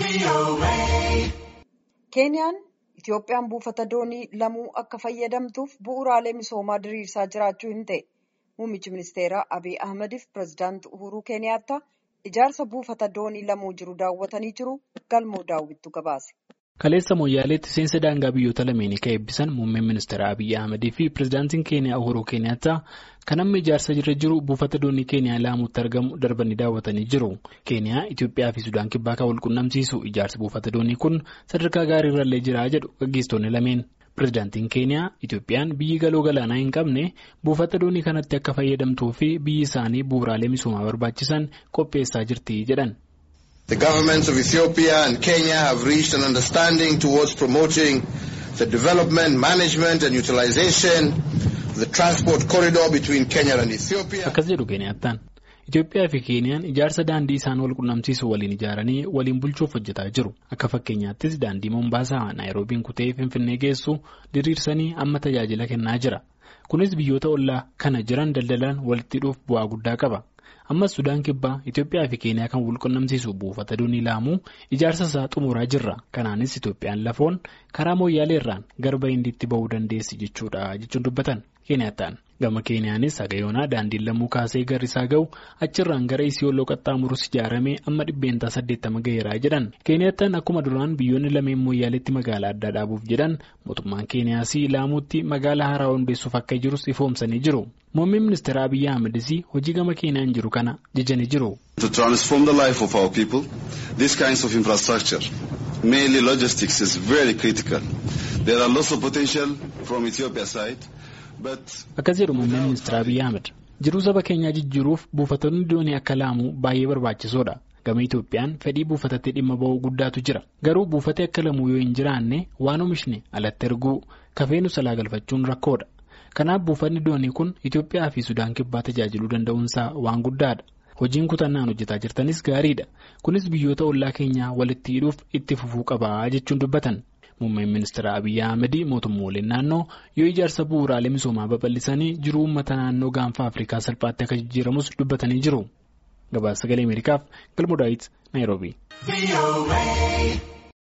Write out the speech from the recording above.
Keeniyaan Itoophiyaan buufata doonii lamuu akka fayyadamtuuf bu'uuraalee misoomaa diriirsaa jiraachuu hin ta'e. Muummichi ministeeraa Abiy Ahmadiif pireezidaantii Uhuruu Keeniyaattaa ijaarsa buufata doonii lamuu jiru daawwatanii jiru. Galmoo daawwittu gabaase. Kaleessa Mooyyaaleetti seensa daangaa biyyoota lameenii kan eebbisan muummeen ministeera Abiy Ahmadii fi pireezidaantiin Keeniyaa Uhuruu Keeniyaattaa kan amma ijaarsa irra jiru buufata doonii Keeniyaa laamuutti argamu darbanii daawwatanii jiru. Keeniyaa, Itoophiyaa fi Sudaan kibbaa kan wal qunnamsiisu ijaarsi buufata doonii kun sadarkaa gaarii irrallee jira jedhu gaggeessitoonni lameen. Pireezidaantiin Keeniyaa, Itoophiyaan biyyi galoo galaanaa hin qabne buufata doonii kanatti akka fayyadamtuu fi biyyi isaanii bu'uuraalee misoomaa barbaachisan qopheessaa jirti jedhan. The governments of Ethiopia and Kenya have reached an understanding towards promoting the development, management and utilization of the transport corridor between Kenya and Ethiopia. Akkas jedhu Keeniyaattaan. Itoophiyaa fi Keeniyaan ijaarsa daandii isaan wal qunnamsiisu waliin ijaaranii waliin bulchuuf hojjetaa jiru. Akka fakkeenyaattis daandii Mombaasaa Naayiroobiin kutee Finfinnee geessu diriirsanii amma tajaajila kennaa jira. Kunis biyyoota ollaa kana jiran daldalaan walitti dhuuf bu'aa guddaa qaba. Ammas Sudaan kibbaa Itoophiyaa fi Keeniyaa kan wal qunnamsiisu buufata doonii laamuu ijaarsa isaa xumuraa jirra. Kanaanis Itoophiyaan lafoon karaa mooyyaaleerraan garba hindiitti bahuu dandeessi jechuudha jechuun dubbatan Keeniyaattaan. Gama Keeniyaanis hagayoonaa daandiin lammuu kaasee garrisaa gahu achirraan gara Isiyooloo qaxxaamurus ijaaramee amma dhibbeentaa saddeettama gaheeraa jedhan. Keeniyaattaan akkuma duraan biyyoonni lameen mooyyaaleetti magaalaa addaa dhaabuuf jedhan mootummaan Keeniyaas laamuutti magaalaa haaraa hundeessuuf akka jirus ifoomsanii jiru. Muummeen ministeera Abiyyi Ahmedis hojii gama Keeniyaan jiru kana jajanii jiru. To transform the life of our people, these kinds of infrastructure, mainly logistics, is very critical. There are lots of potential from Ethiopia's side. Akkas jedhu muummeen ministeera Abiyyi Ahmed jiruu saba keenyaa jijjiiruuf buufatonni doonii akka laamuu baay'ee barbaachisoodha. Gama Itoophiyaan fedhii buufatatti dhimma ba'uu guddaatu jira. Garuu buufatee akka lamuu yoo hin jiraanne waan oomishne alatti erguu kafee nu salaa galfachuun rakkoodha. Kanaaf buufanni doonii kun Itoophiyaa fi Sudaan kibbaa tajaajiluu danda'uunsaa waan guddaadha. Hojiin kutannaan hojjetaa jirtanis gaariidha. Kunis biyyoota ollaa keenyaa walitti hidhuuf itti fufuu qabaa jechuun dubbatan. Muummeen ministeera Abiyyi Ahmed mootummooleen naannoo yoo ijaarsa bu'uuraalee misoomaa babal'isanii jiruu uummata naannoo gaanfa Afrikaa salphaatti akka jijjiiramus dubbatanii jiru. Gabaasa sagalee Ameerikaaf Galmoo Daawit Naayiroobii.